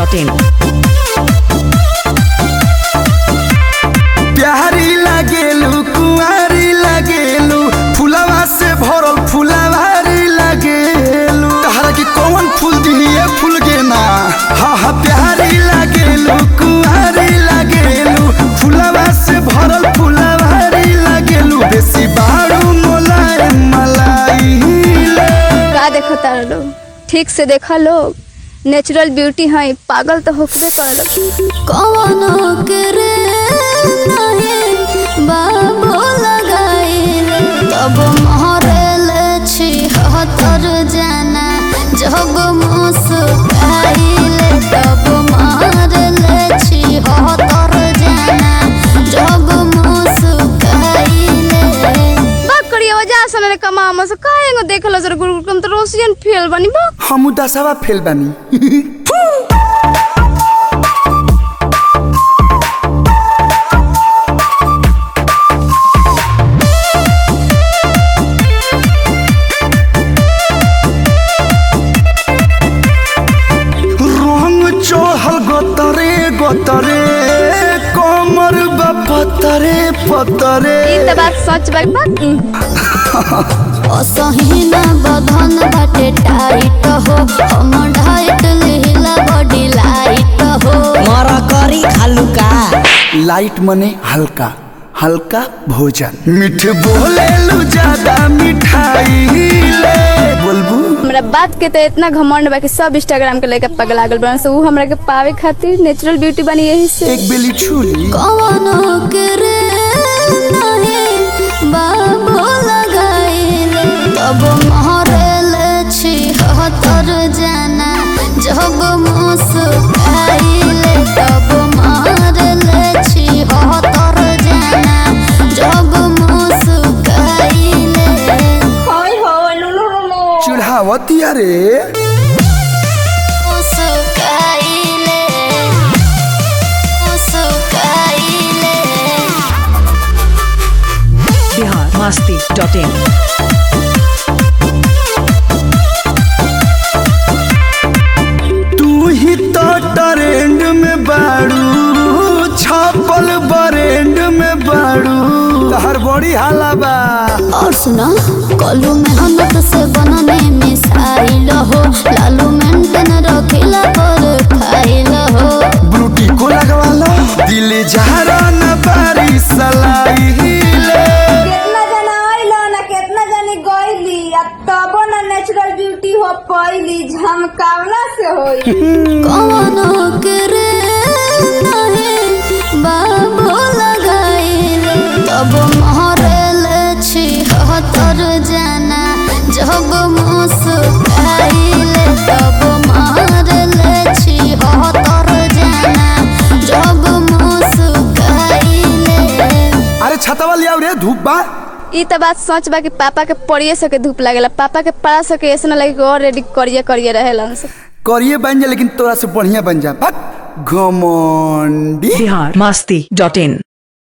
masti.in. प्यारी लागेलू कुंवारी लागेलू फुलवा से भरल फुलवारी लागेलू तहरा के कौन फूल दिए फूल के ना हा हा प्यारी लागेलू कुंवारी लागेलू फुलवा से भरल फुलवारी लागेलू बेसी बारू मोलाई मलाई ले का देखो तारा लोग ठीक से देखा लोग नेचुरल ब्यूटी है पागल तो होकबे करल कवनो करे नहीं बाबू लगाइल तब महरल छी हतर जाना जब मुस्काइल तब महरल छी हतर जाना जब मुस्काइल बात करिए वजह से ने कमा हम से काहेंगो देखलो सर गुरु तुम तो रोशियन फेल बनी बा हम दसवा फेल बानी रंग चढ़ल गोतरे गोतरे कमर बा पतरे पतरे ई त बात सच बा बा असहीना बधन बाटे टाइट हो हम ढाइट लिहिला बॉडी लाइट हो मर करी खालू का लाइट मने हल्का हल्का भोजन मीठ बोले लू ज्यादा मिठाई ले बोलबू हमरा बात के तो इतना घमंड बा कि सब इंस्टाग्राम के लेके पगला गल बन से ऊ हमरा के पावे खातिर नेचुरल ब्यूटी बनी यही से एक बेली छुरी कवनो करे नहीं बाबू लगाइल तब महरल छी हतर जाना जब मुस्काइल तब महरल छी हतर जाना जब मुस्काइल चढ़ावती अरे मुस्काइले मुस्काइले बिहार masti.in. तू ही तो ट्रेंड में बाड़ू छापल बरेंड में बाड़ू तहर बड़ी हाला बा और सुना कलू मेहनत से बनने मिसाइल हो लालू मेंटेन रखिला पर खाइल हो ब्रूटी को लगवाला दिल जहरा न बारी सलाई ले केतना जना आइलो ना केतना जनी गइली आ तबो ना नेचुरल ब्यूटी हो पइली झमकावला से होई कवनो करे नहीं बाबू लगाइल तब महरल छी हतर जाना जब मुस्काइल तब महरल छी हतर जाना जब मुस्काइल अरे छतवा लिया रे धूप बा ई त बात सच बा कि पापा के पड़िए सके धूप लागेला पापा के पड़ा सके ऐसा ना लगे कि और रेडी करिए करिए रहेला से करिए बन जा लेकिन तोरा से बढ़िया बन जा बक घमंडी बिहार masti.in.